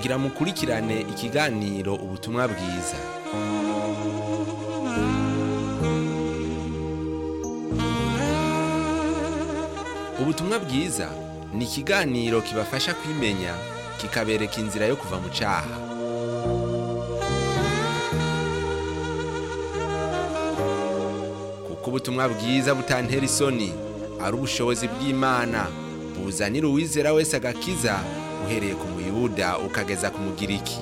kugira mukurikirane ikiganiro ubutumwa bwiza ubutumwa bwiza ni ikiganiro kibafasha kwimenya kikabereka inzira yo kuva mu cyaha kuko ubutumwa bwiza butantera isoni ari ubushobozi bw'imana buzanira uwizera wese agakiza uhereye ku muyuda ukageza ku mugiriki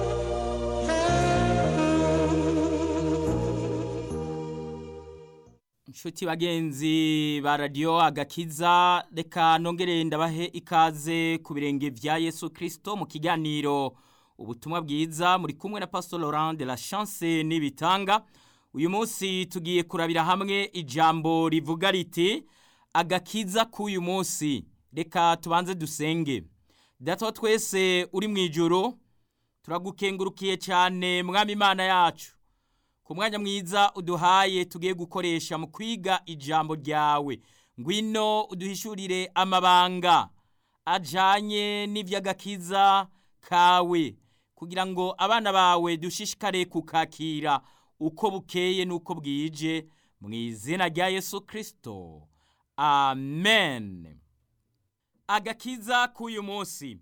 inshuti bagenzi ba radiyo agakiza reka nongere ndabahe ikaze ku birenge bya yesu kirisito mu kiganiro ubutumwa bwiza muri kumwe na pastor laurent de la chance n'ibitanga uyu munsi tugiye kurabira hamwe ijambo rivuga riti agakiza k'uyu munsi reka tubanze dusenge data twese uri mu ijoro turagukengurukiye cyane mwami imana yacu ku mwanya mwiza uduhaye tugiye gukoresha mu kwiga ijambo ryawe ngwino uduhishurire amabanga ajyanye n'iby'agakiza kawe kugira ngo abana bawe dushishikare kukakira uko bukeye n'uko bwije mu izina rya yesu kirisito amen agakiza k'uyu munsi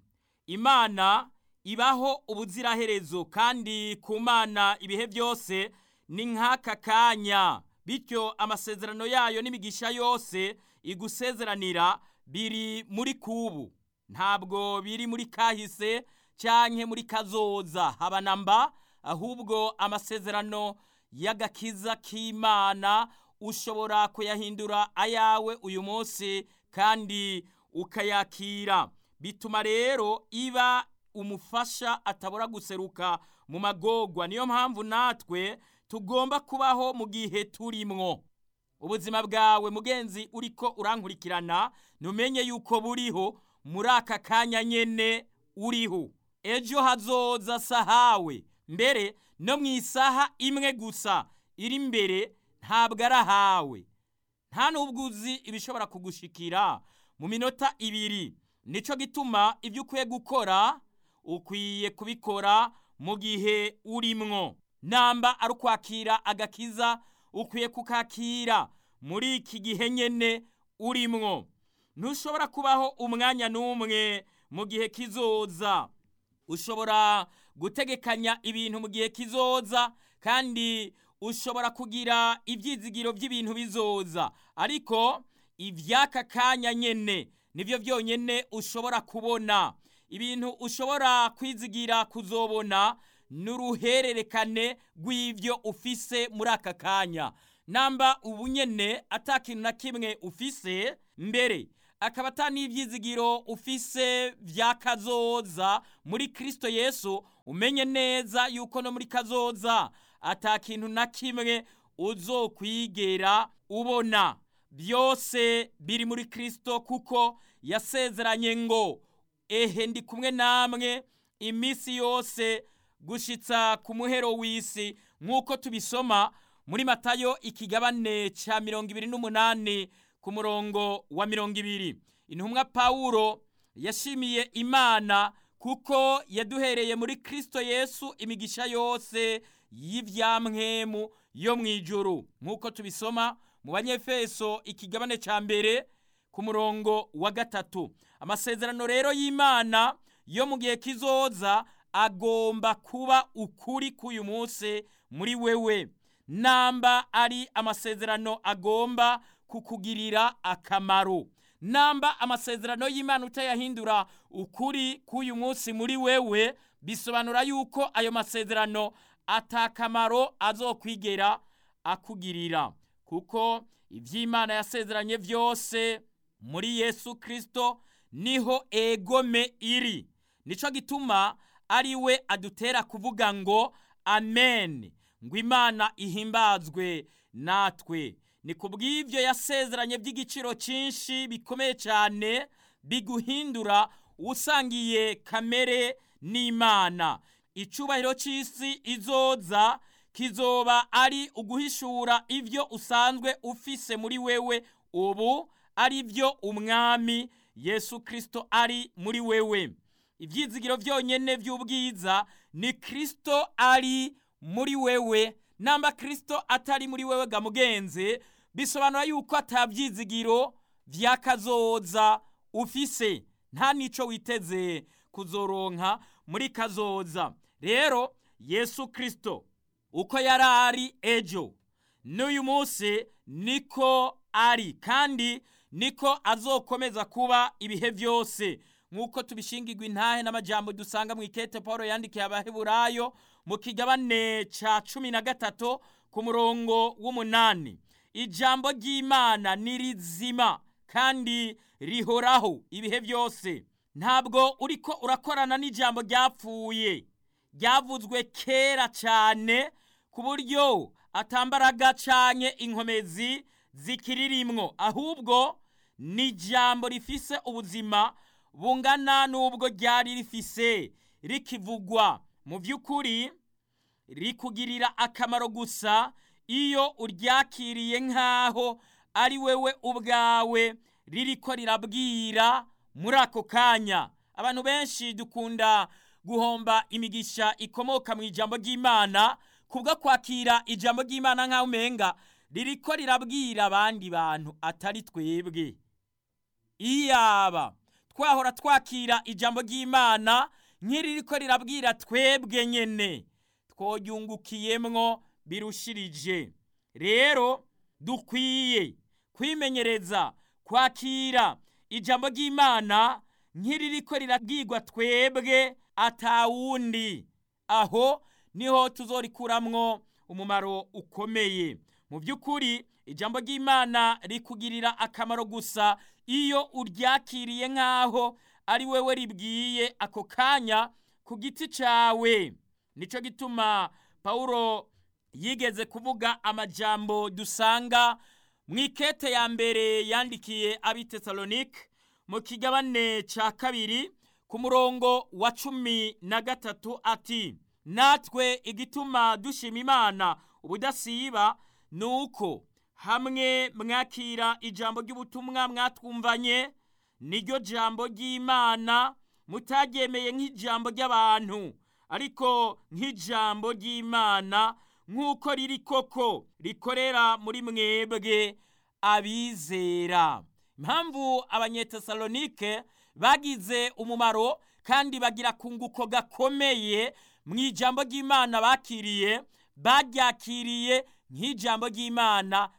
imana ibaho ubuziraherezo kandi ku mana ibihe byose ni nk'aka kanya bityo amasezerano yayo n'imigisha yose igusezeranira biri muri kubu ntabwo biri muri kahise cyangwa muri kazoza haba na mba ahubwo amasezerano y'agakiza k'imana ushobora kuyahindura ayawe uyu munsi kandi ukayakira bituma rero iba umufasha atabura guseruka mu magogwa niyo mpamvu natwe tugomba kubaho mu gihe turimwo ubuzima bwawe mugenzi uriko urankurikirana numenye yuko buriho muri aka kanya nyene uriho ejo hazoza sahawe mbere no mu isaha imwe gusa iri imbere ntabwo ari ahawe nta n'ubwo uzi ibishobora kugushikira mu minota ibiri nicyo gituma ibyo ukwiye gukora ukwiye kubikora mu gihe urimwo namba ari ukwakira agakiza ukwiye kukakira muri iki gihe nyine urimwo ntushobora kubaho umwanya n'umwe mu gihe kizoza ushobora gutegekanya ibintu mu gihe kizoza kandi ushobora kugira ibyizigiro by'ibintu bizoza ariko iby'aka kanya nyine nibyo byonyine ushobora kubona ibintu ushobora kwizigira kuzobona n'uruhererekane rw'ibyo ufise muri aka kanya namba ubu nyene atakintu na kimwe ufise mbere akaba ata n'ibyizigiro ufise bya kazoza muri kirisito yesu umenye neza yuko no muri kazoza atakintu na kimwe uzokwigera ubona byose biri muri kirisito kuko yasezeranye ngo ehe ndi kumwe namwe iminsi yose gushitsa ku muhero w'isi nk'uko tubisoma muri matayo ikigabane cya mirongo ibiri n'umunani ku murongo wa mirongo ibiri intumwa pawulo yashimiye imana kuko yaduhereye muri kirisito yesu imigisha yose y'ibyamwemu yo mu ijuru nk'uko tubisoma mu banyefeso ikigabane cya mbere ku murongo wa gatatu amasezerano rero y'imana yo mu gihe kizoza agomba kuba ukuri k'uyu munsi muri wewe namba ari amasezerano agomba kukugirira akamaro namba amasezerano y'imana utayahindura ukuri k'uyu munsi muri wewe bisobanura yuko ayo masezerano atakamaro azokwigera akugirira kuko iby'imana yasezeranye byose muri yesu kirisito niho egome iri nicyo gituma ari we adutera kuvuga ngo amen ngo imana ihimbazwe natwe ni ku bw'ibyo yasezeranye by'igiciro cyinshi bikomeye cyane biguhindura usangiye kamere n'imana icyubahiro cy'isi izoza kizoba ari uguhishura ibyo usanzwe ufise muri wewe ubu ari byo umwami yesu kirisito ari muri wewe ibyizigiro byonyine by'ubwiza ni kirisito ari muri wewe namba kirisito atari muri wewe ga mugenzi bisobanura yuko atabyizigiro by'akazoza ufise nta n'icyo witeze kuzoronka muri kazoza rero yesu kirisito uko yari ari ejo n'uyu munsi niko ari kandi niko azokomeza kuba ibihe byose nk'uko tubishingirwa intahe n'amajyambere dusanga mu ikete paul yandikiye abaheburayo mu kigabane cya cumi na gatatu ku murongo w'umunani ijambo ry'imana ni rizima kandi rihoraho ibihe byose ntabwo uriko urakorana n'ijambo ryapfuye ryavuzwe kera cyane ku buryo atambaraga cyane inkomezi zikiririmwo ahubwo ni ijambo rifise ubuzima bungana n'ubwo ryari rifise rikivugwa mu by'ukuri rikugirira akamaro gusa iyo uryakiriye nk'aho ari wewe ubwawe ririko rirabwira muri ako kanya abantu benshi dukunda guhomba imigisha ikomoka mu ijambo ry'imana kubwo kwakira ijambo ry'imana nk'aho umenga ririko rirabwira abandi bantu atari twebwe iyaba twahora twakira ijambo ry'imana nk'iririko rirabwira twebwe nyene twoyungukiyemwo birushirije rero dukwiye kwimenyereza kwakira ijambo ry'imana nk'iririko rirabwirwa twebwe atawundi aho niho tuzorikuramwo umumaro ukomeye mu by'ukuri ijambo ry'imana rikugirira akamaro gusa iyo uryakiriye nk'aho ari wewe ribwiye ako kanya ku giti cyawe nicyo gituma pawulo yigeze kuvuga amajambo dusanga mu ikete ya mbere yandikiye abitesalonike mu kigabane cya kabiri ku murongo wa cumi na gatatu ati natwe igituma dushima imana ubudasiba ni uko hamwe mwakira ijambo ry'ubutumwa mwatwumvanye niryo jambo ry'imana mutaryemeye nk'ijambo ry'abantu ariko nk'ijambo ry'imana nk'uko riri koko rikorera muri mwebwe abizera impamvu abanyetesalonike bagize umumaro kandi bagira kunguko gakomeye mu ijambo ry'imana bakiriye baryakiriye nk'ijambo ry'imana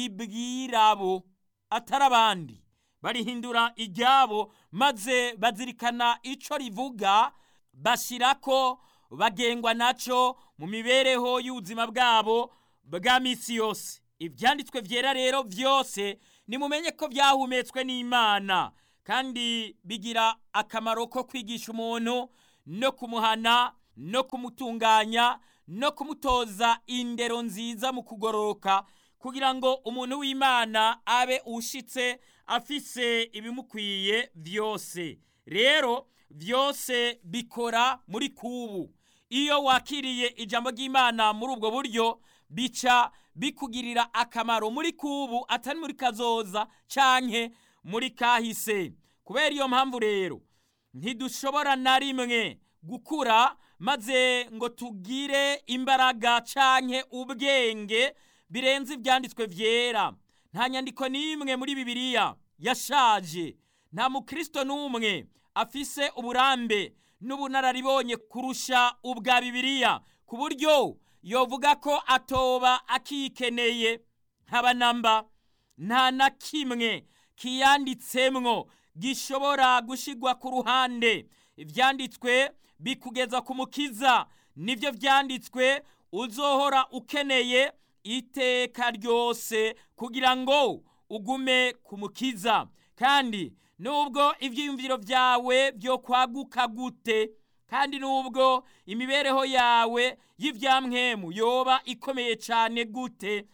ribwira bo atari abandi barihindura iryabo maze bazirikana icyo rivuga bashyira ko bagengwa nacyo mu mibereho y'ubuzima bwabo bwa minsi yose ibyanditswe byera rero byose nimumenye ko byahumetswe n'imana kandi bigira akamaro ko kwigisha umuntu no kumuhana no kumutunganya no kumutoza indero nziza mu kugororoka kugira ngo umuntu w'imana abe ushitse afise ibimukwiye byose rero byose bikora muri kubu iyo wakiriye ijambo ry'imana muri ubwo buryo bica bikugirira akamaro muri kubu atari muri kazoza canke muri kahise kubera iyo mpamvu rero ntidushobora na rimwe gukura maze ngo tugire imbaraga canke ubwenge birenze ibyanditswe byera nta nyandiko n'imwe muri bibiliya yashaje nta mukristo n'umwe afise uburambe n'ubunararibonye kurusha ubwa bibiliya ku buryo yovuga ko atoba akikeneye ntabanamba nta na kimwe kiyanditsemwo gishobora gushigwa ku ruhande ibyanditswe bikugeza ku mukiza nibyo byanditswe uzohora ukeneye iteka ryose kugira ngo ugume ku mukiza kandi nubwo ibyiyumviro byawe byo kwaguka gute kandi nubwo imibereho yawe y'ibyamwemu yoba ikomeye cyane gute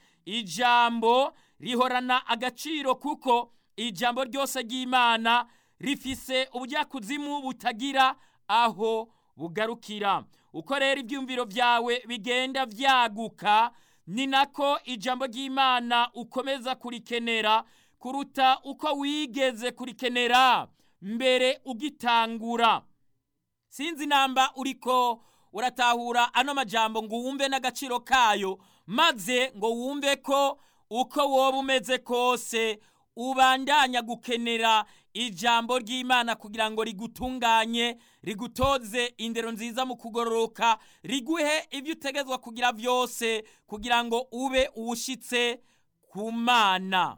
ijambo rihorana agaciro kuko ijambo ryose ry'imana rifise ubujyakuzimu butagira aho bugarukira uko rero ibyumviro byawe bigenda byaguka ni nako ijambo ry'imana ukomeza kurikenera kuruta uko wigeze kurikenera mbere ugitangura sinzi namba uriko uratahura ano majambo ngo wumve n'agaciro kayo maze ngo wumve ko uko woba umeze kose ubandanya gukenera ijambo ry'imana kugira ngo rigutunganye rigutoze indero nziza mu kugororoka riguhe ibyo utegetswe kugira byose kugira ngo ube uwushyitse ku mana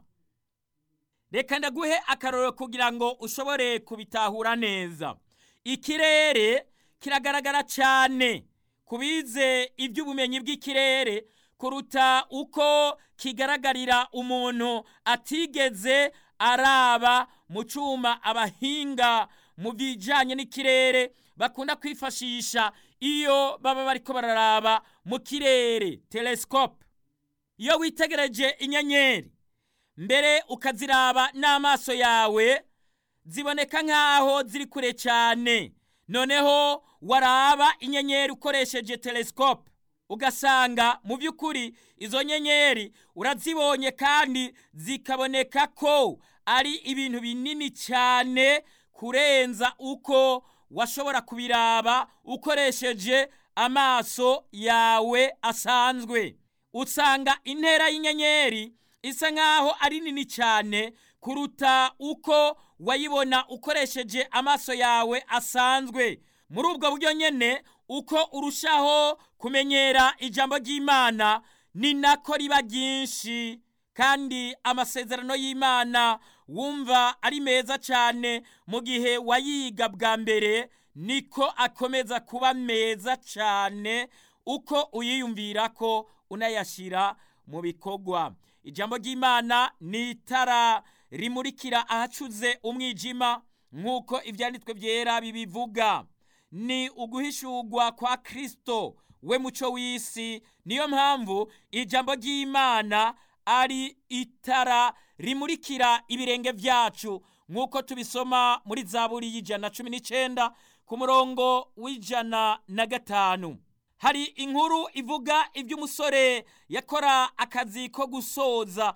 reka ndaguhe akarorero kugira ngo ushobore kubitahura neza ikirere kiragaragara cyane ku bize iby'ubumenyi bw'ikirere kuruta uko kigaragarira umuntu atigeze araba mu cyuma abahinga mu bijyanye n'ikirere bakunda kwifashisha iyo baba bariko bararaba mu kirere telesikope iyo witegereje inyenyeri mbere ukaziraba n'amaso yawe ziboneka nk'aho ziri kure cyane noneho waraba inyenyeri ukoresheje telesikope ugasanga mu by'ukuri izo nyenyeri urazibonye kandi zikaboneka ko ari ibintu binini cyane kurenza uko washobora kubiraba ukoresheje amaso yawe asanzwe usanga intera y'inyenyeri isa nk'aho ari nini cyane kuruta uko wayibona ukoresheje amaso yawe asanzwe muri ubwo buryo nyine uko urushaho kumenyera ijambo ry'imana ni nako riba ryinshi kandi amasezerano y'imana wumva ari meza cyane mu gihe wayiga bwa mbere niko akomeza kuba meza cyane uko uyiyumvira ko unayashyira mu bikorwa ijambo ry'imana ni itara rimurikira ahacuze umwijima nk'uko ibyanditswe byera bibivuga ni uguhishurwa kwa kirisito we muco w'isi niyo mpamvu ijambo ry'imana ari itara rimurikira ibirenge byacu nk'uko tubisoma muri zaburi y'ijana cumi n'icyenda ku murongo w'ijana na gatanu hari inkuru ivuga iby'umusore yakora akazi ko gusoza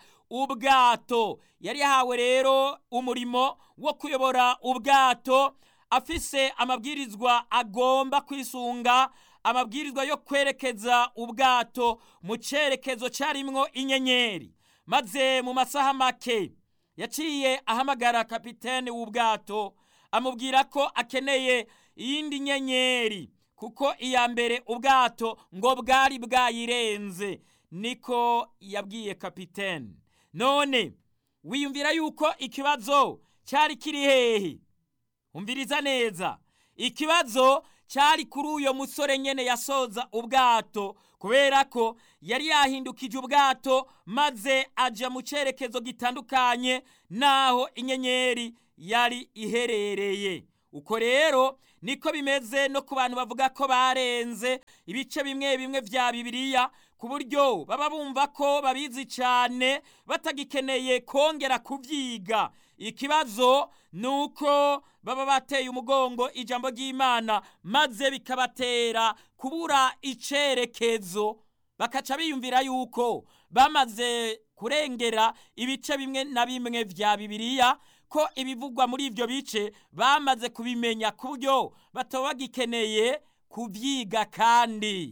ubwato yari yahawe rero umurimo wo kuyobora ubwato afise amabwirizwa agomba kwisunga amabwirizwa yo kwerekeza ubwato mu cyerekezo cyarimwo inyenyeri maze mu masaha make yaciye ahamagara kapitene w'ubwato amubwira ko akeneye iyindi nyenyeri kuko iya mbere ubwato ngo bwari bwayirenze niko yabwiye kapitene none wiyumvira yuko ikibazo cyari kiri hehe umviriza neza ikibazo cyari kuri uyo musore nyene yasoza ubwato kubera ko yari yahindukije ubwato maze aja mu cyerekezo gitandukanye n'aho inyenyeri yari iherereye uko rero niko bimeze no ku bantu bavuga ko barenze ibice bimwe bimwe vya bibiliya ku buryo baba bumva ko babizi cyane batagikeneye kongera kubyiga ikibazo ni uko baba bateye umugongo ijambo ry'imana maze bikabatera kubura icyerekezo bakaca biyumvira yuko bamaze kurengera ibice bimwe na bimwe vya bibiliya ko ibivugwa muri ibyo bice bamaze kubimenya ku buryo bataba bagikeneye kubyiga kandi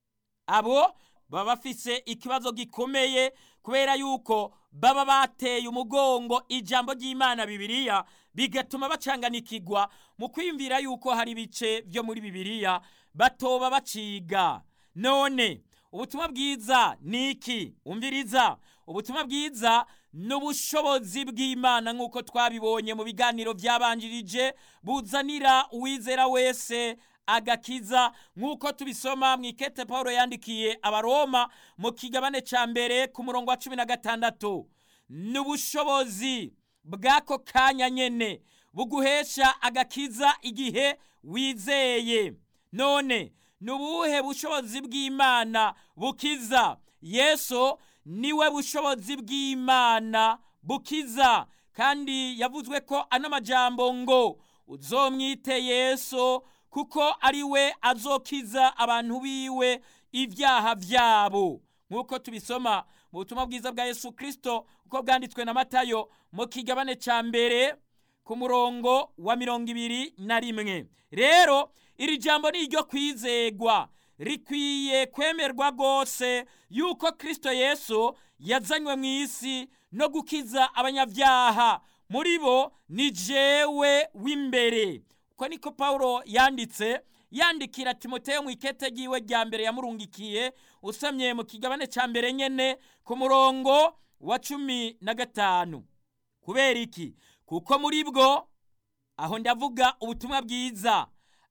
abo baba bafise ikibazo gikomeye kubera yuko baba bateye umugongo ijambo ry'imana bibiliya bigatuma bacanganikigwa mu kwiyumvira yuko hari ibice byo muri bibiliya batoba baciga none ubutumwa bwiza ni iki umviriza ubutumwa bwiza ni ubushobozi bw'imana nk'uko twabibonye mu biganiro byabanjirije buzanira uwizera wese agakiza nk'uko tubisoma mu ikete paul yandikiye abaroma mu kigabane cya mbere ku murongo wa cumi na gatandatu ni ubushobozi bw'ako kanya nyene buguhesha agakiza igihe wizeye none ni ubuhe bushobozi bw'imana bukiza yesu niwe bushobozi bw'imana bukiza kandi yavuzwe ko ano majambo ngo uzomwite yesu kuko ari we azokiza abantu biwe ibyaha byabo nk'uko tubisoma mu butumwa bwiza bwa yesu kirisito uko bwanditswe na matayo mu kigabane cya mbere ku murongo wa mirongo ibiri na rimwe rero iri jambo ni iryo kwizegwa rikwiye kwemerwa rwose yuko kirisito yesu yazanywe mu isi no gukiza abanyabyaha muri bo ni jewe w'imbere uko niko paul yanditse yandikira timoteyo mu ikete ry'iwe rya mbere yamurungikiye usomye mu kigabane cya mbere nyine ku murongo wa cumi na gatanu kubera iki kuko muri bwo aho ndavuga ubutumwa bwiza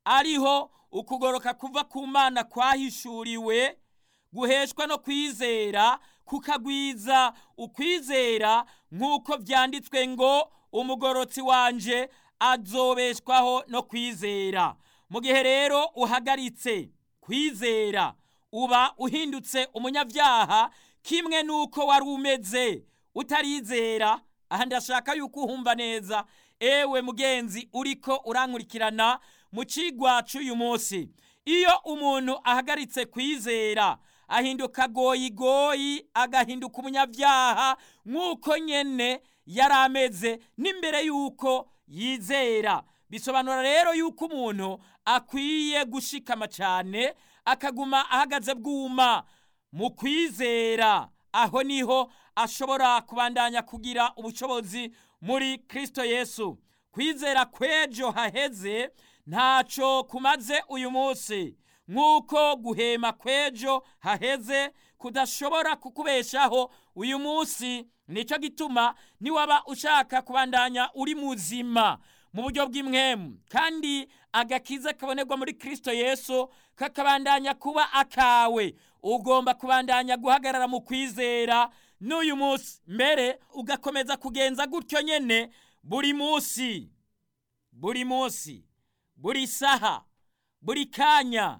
ariho ukugoroka kuva ku mana kwahishuriwe guheshwa no kwizera kukagwiza ukwizera nk'uko byanditswe ngo umugorotsi wanje azobeshwaho no kwizera mu gihe rero uhagaritse kwizera uba uhindutse umunyabyaha kimwe n'uko wari umeze utarizera aha ndashaka yuko uhumva neza ewe mugenzi uriko urankurikirana mu kigwa cy'uyu munsi iyo umuntu ahagaritse kwizera ahinduka goyigoyi agahinduka umunyabyaha nk'uko nyine yari ameze n'imbere y'uko yizera bisobanura rero yuko umuntu akwiye gushikama cyane akaguma ahagaze bwuma mu kwizera aho niho ashobora kubandanya kugira ubushobozi muri kirisito yesu kwizera kw'ejo haheze ntacyo kumaze uyu munsi nk'uko guhema kw'ejo haheze kudashobora kukubeshaho uyu munsi nicyo gituma niwaba ushaka kubandanya uri muzima mu buryo bw'imwemu kandi agakiza kabonerwa muri kirisito yesu kakabandanya kuba akawe ugomba kubandanya guhagarara mu kwizera n'uyu munsi mbere ugakomeza kugenza gutyo nyine buri munsi buri munsi buri saha buri kanya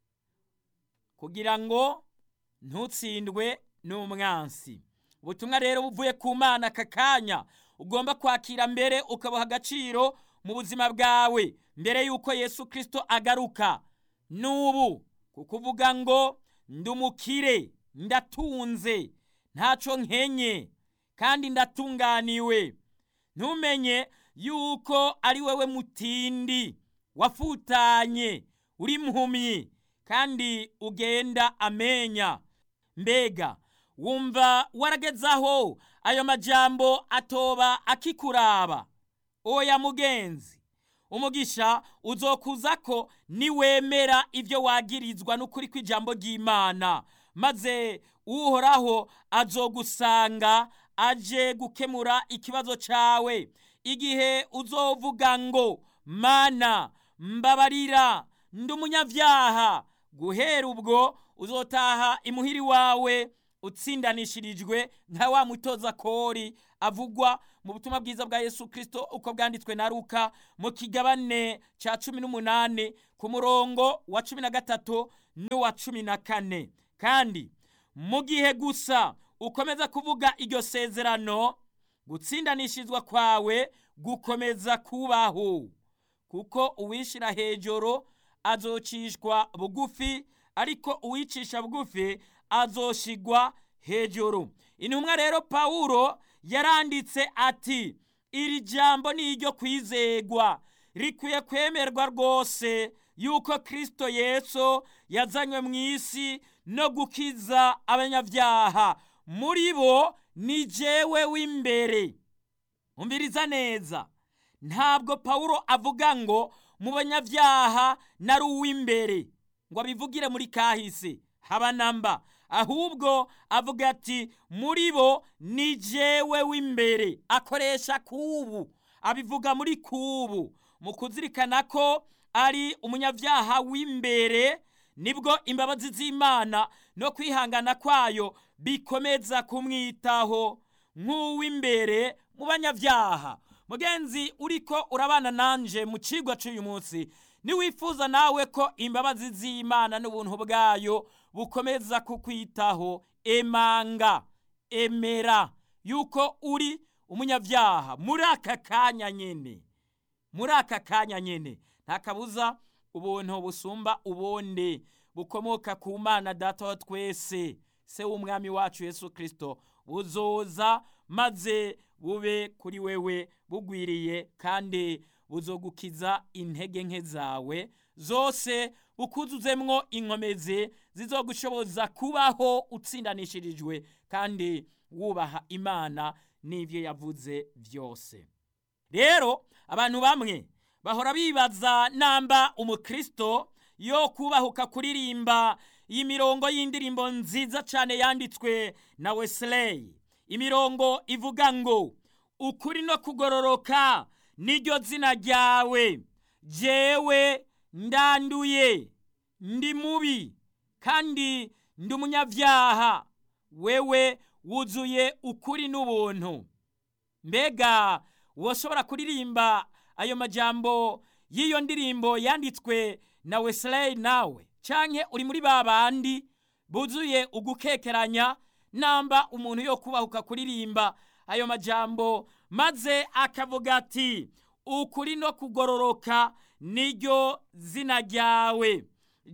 kugira ngo ntutsindwe n'umwansi ubutumwa rero buvuye ku mana aka kanya ugomba kwakira mbere ukabuha agaciro mu buzima bwawe mbere y'uko yesu kirisito agaruka n'ubu kuko uvuga ngo ndumukire ndatunze ntacyo nkenye kandi ndatunganiwe ntumenye yuko ari wowe mutindi wafutanye uri mpumyi kandi ugenda amenya mbega wumva waragezaho ayo majambo atoba akikuraba oya mugenzi umugisha uzokuza ko niwemera ibyo wagirizwa n'ukuri kw'ijambo ry'imana maze uhoraho azogusanga aje gukemura ikibazo cyawe igihe uzovuga ngo mana mbabarira ndi umunyabyaha guhera ubwo uzotaha imuhiri wawe utsindanishirijwe nka wa mutoza kori avugwa mu butumwa bwiza bwa yesu kirisito uko bwanditswe na ruka mu kigabane cya cumi n'umunani ku murongo wa cumi na gatatu n'uwa cumi na kane kandi mu gihe gusa ukomeza kuvuga iryo sezerano gutsindanishizwa kwawe gukomeza kubaho kuko uwishyira hejuru azocishwa bugufi ariko uwicisha bugufi azoshigwa hejuru intumwa rero pawulo yaranditse ati iri jambo ni iryo kwizegwa rikwiye kwemerwa rwose yuko kirisito yesu yazanywe mu isi no gukiza abanyabyaha muri bo ni jewe w'imbere umviriza neza ntabwo pawulo avuga ngo mu banyabyaha nari uw'imbere ngo abivugire muri kahise haba namba ahubwo avuga ati muri bo ni jewe w'imbere akoresha kubu abivuga muri kubu mu kuzirikana ko ari umunyabyaha w'imbere nibwo imbabazi z'imana no kwihangana kwayo bikomeza kumwitaho nk'uw'imbere mu banyabyaha mugenzi uriko urabana nanje mu cigwa cy'uyu munsi niwifuza nawe ko imbabazi z'imana n'ubuntu bwayo bukomeza kukwitaho emanga emera yuko uri umunyabyaha muri aka kanya nyene muri aka kanya nyene nta kabuza ubuntu busumba ubundi bukomoka ku mana data wa twese se w'umwami wacu yesu kirisito buzoza maze bube kuri wewe bugwiriye kandi buzogukiza intege nke zawe zose ukuzuzemwo inkomezi zizogushoboza kubaho utsindanishirijwe kandi wubaha imana n'ibyo yavuze byose rero abantu bamwe bahora bibaza namba umukristo yo kubahuka kuririmba iyi mirongo y'indirimbo nziza cyane yanditswe na Wesley imirongo ivuga ngo ukuri no kugororoka niryo zina ryawe jewe ndanduye ndi mubi kandi ndi umunyabyaha wewe wuzuye ukuri n'ubuntu mbega woshobora kuririmba ayo majambo y'iyo ndirimbo yanditswe na Wesley nawe canke uri muri ba bandi buzuye ugukekeranya namba umuntu yo kubahuka kuririmba ayo majambo maze akavuga ati ukuri no kugororoka niryo zina ryawe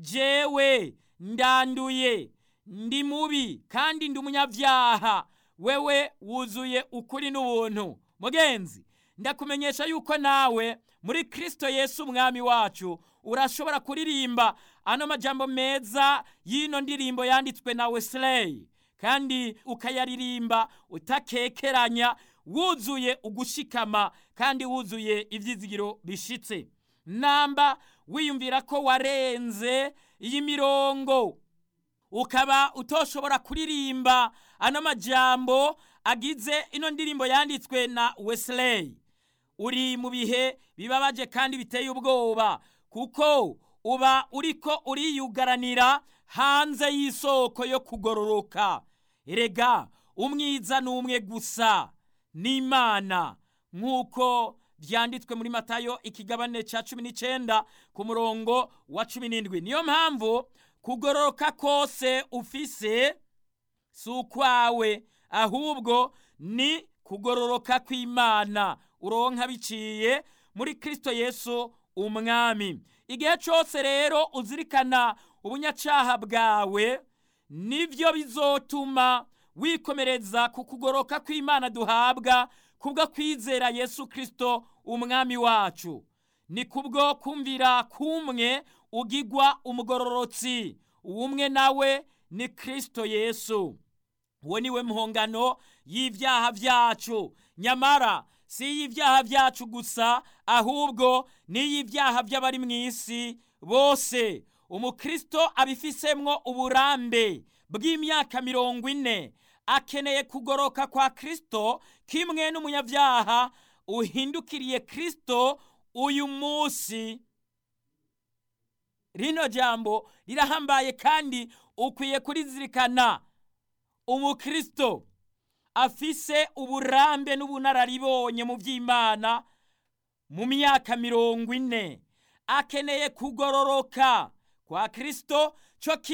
jewe ndanduye ndi mubi kandi ndi umunyabyaha wewe wuzuye ukuri n'ubuntu mugenzi ndakumenyesha yuko nawe muri kristo yesu umwami wacu urashobora kuririmba ano majambo meza y'ino ndirimbo yanditswe na Wesley kandi ukayaririmba utakekeranya wuzuye ugushikama kandi wuzuye ivyizigiro bishitse namba wiyumvira ko warenze iyi mirongo ukaba utoshobora kuririmba ano majambo agize ino ndirimbo yanditswe na Wesley uri mu bihe bibabaje kandi biteye ubwoba kuko uba uriko uriyugaranira hanze y'isoko yo kugororoka erega umwiza n'umwe gusa n'imana nk'uko byanditswe muri matayo ikigabane cya cumi n'icyenda ku murongo wa cumi n'indwi niyo mpamvu kugororoka kose ufise si ukwawe ahubwo ni kugororoka kw'imana uronka biciye muri kirisito yesu umwami igihe cyose rero uzirikana ubunyacaha bwawe nibyo bizotuma wikomereza ku kugoroka kw'imana duhabwa kubwo kwizera yesu kirisito umwami wacu ni kubwo kumvira kumwe ugigwa umugororotsi uwumwe nawe ni kirisito yesu uwo niwe muhongano y'ibyaha byacu nyamara si iy'ibyaha byacu gusa ahubwo n'iy'ibyaha by'abari mu isi bose umukristo abifisemwo uburambe bw'imyaka mirongo ine akeneye kugoroka kwa kristo kimwe n'umunyabyaha uhindukiriye kristo uyu munsi rino jambo rirahambaye kandi ukwiye kurizirikana umukristo afise uburambe n'ubunararibonye mu by'imana mu myaka mirongo ine akeneye kugororoka kwa kristo cyo